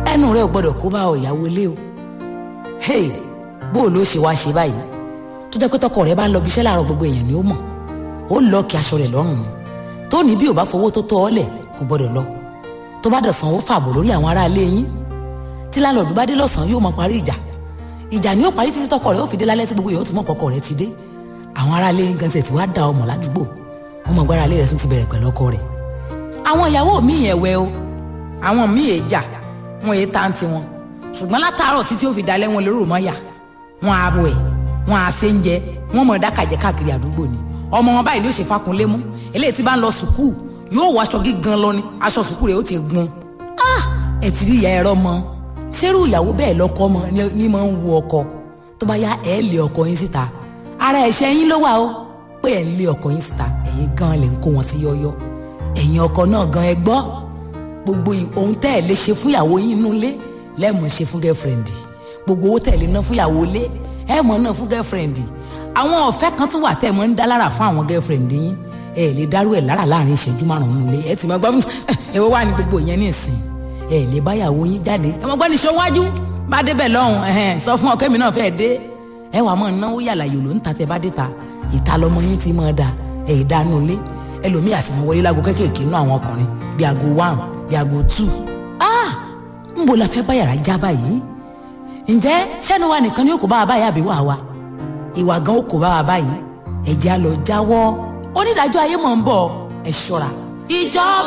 ẹnu rẹ ò gbọ́dọ̀ kó bá ọ ìyàwó ilé o hey bó o ló ṣe wá ṣe báyìí tó jẹ́ pé tọkọ rẹ bá ń lọ bí iṣẹ́ láàárọ̀ gbogbo èèyàn ni ó mọ̀ ó lọ kí aṣọ rẹ̀ lọ́rùn ni tó ní bí ò bá fowó tó tọ́ ọ lẹ̀ kò gbọ́dọ̀ lọ tó bá dọ̀sán ó fàbọ̀ lórí àwọn ará ilé yín tí láńlọ́ọ̀dù bá dé lọ́sàn-án yóò mọ parí ìjà ìjà ni ó parí títí tọkọ rẹ̀ ó fi dé lálẹ́ tí gbogbo èèyàn ó ti mọ̀ kọkọ rẹ̀ ti dé àwọn ará ilé yín gan tiẹ̀ ti wá da ọmọ ládùúgbò wọn mọ̀ gbára ilé rẹ̀ tún ti bẹ̀rẹ̀ pẹ̀lú ọkọ rẹ̀ àwọn ìyàwó mi yẹn wẹ o àwọn míì èjà wọn èé tá ti wọn ṣùgbọ́n látàárọ̀ títí ó fi dalẹ́ wọn lérò mọ́ yà wọn á wẹ̀ wọn á ṣe ń jẹ wọn mọ̀ dákàjẹ́ káàkiri àdúgbò ni ọmọ wọn báyìí ni ó ṣe fakunlé mú eléyìí tí bá ń lọ sùkúù yóò wọ aṣọ gígan lọ ni aṣọ sùkúù rẹ̀ ó ti gun ah ẹ ti rí ìyá ẹ̀rọ mọ ṣerú ìyàwó bẹ́ẹ̀ lọ́kọ mọ ní mọ̀ ń wo ọkọ tó bá yá ẹ̀ lé ọkọ yín síta ara ẹ̀ṣẹ̀ yín ló wà o pé ẹ̀ ń lé ọkọ yín síta ẹ̀yin gan lè ń kó wọn sí yọ́yọ́ ẹ̀yin ọkọ náà gan ẹ gbọ́ gbogbo ohun tẹ́ ẹ̀ lè ṣe fún ìyàwó yín inú ilé lẹ́ẹ̀mọ̀ ṣe fún gẹ́fìrẹ́ǹdì gbogbo owó tẹ́ ẹ̀ lè ná fún ìyàwó ilé ẹ̀ mọ̀ náà fún gẹ́fìrẹ́ǹdì àwọn ọ̀fẹ́ kan tún wà tẹ́ ẹ̀ mọ̀ ń dá lára fún àwọn gẹ́fìrẹ́ǹdì yín ẹ lè dárú ẹ̀ lára láàrin ìṣẹ́jú márùn-ún nílé ẹ ti máa gbọ́ ẹ wá ní gbogbo ìyẹn ní ìsìn ẹ lè báyàwó yín jáde ẹ mọ̀ gbọ́ ní ṣọwájú bá débẹ̀ lọ́hùn ẹ̀hẹ́n sọ fún ọkẹ́ mi náà fẹ́ dé ẹ wà máa náwó yàrá yòló ń ta tẹ bá dé ta ìta lọmọ yín ti máa da ẹ ìdánú ilé ẹlòmíì àti mọ wọlé lágo kéékèèké nú àwọn ọkùnrin bíi aago one bíi aago two ah ń bo la fẹ́ bá yàrá já báyìí ǹjẹ́ sẹ́nu wa nìkan ni ó kó bá wa báyìí àbí wà wa ìwà gan ó kó bá wa báyìí ẹ̀jẹ̀ á lọ jáwọ́ onídàájọ́ ayé mọ̀ ń bọ̀ ẹ̀ ṣọ́ra ìjọba.